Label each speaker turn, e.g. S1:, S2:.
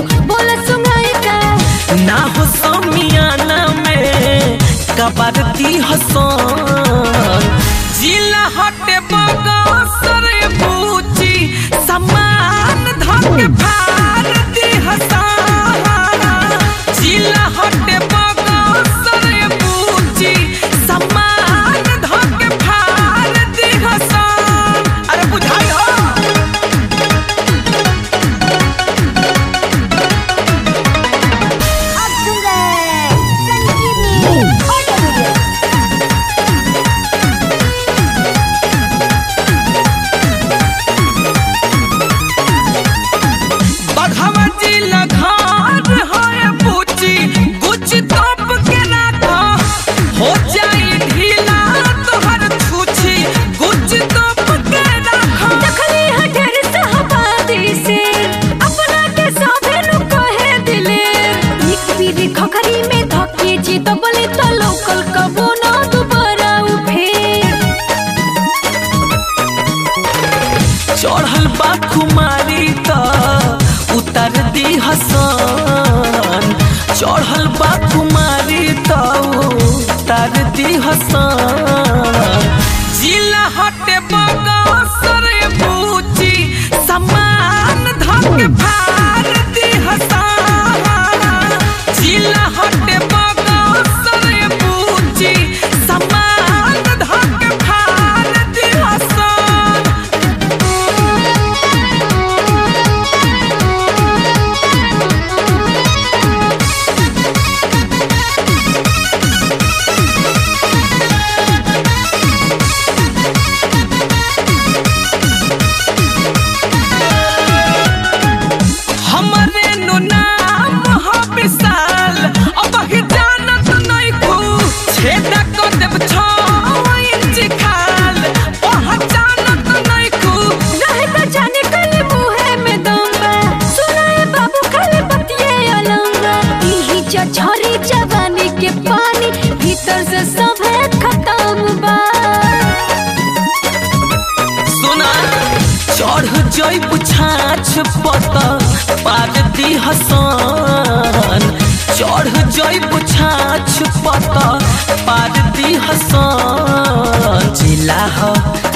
S1: बोला सुनाई का
S2: ना हो समियाना में कबरती हसन जिला हटे बगसर पूछी समान धक भारती हसन जिला हटे बगसर पूछी समान धक भारती हसन अरे बुझाई हो
S1: अब सुन रहे संजीवनी ऑडियो वीडियो
S2: बघवा जिला घर है पूछी कुछ तप के राखा हो जाई ढीला तोहर छूछी कुछ तप के राखा
S1: दखली हटर सहबादी से अपना के साभे नु कहे दिले एक पीरी खखरी में धके जी तो बोले तो लोकल कबो ना दोबारा उफेर
S2: चढ़ल बा कुमारी त उतर दी हसन चढ़ल बा कुमारी त उतर दी हसन जिला हटे बगसर पूछी समान धक भारती हसन जिला हटे बगसर पूछी समान धक भारती हसन हमरे नु नाम ह विशाल अब ही जानत नहीं को छेद को देव छो इंच खाल पहचानत नहीं को
S1: रहे तो जाने कल मुहे में दंगा सुनाए बाबू खाली बतिये अलंगा इही झरी जवानी के पानी भीतर से सब खत्म बा
S2: सुना चढ़ जई पुछाछ पत पार दी हसन चढ़ जई पुछाछ पत पार दी हसन जिला ह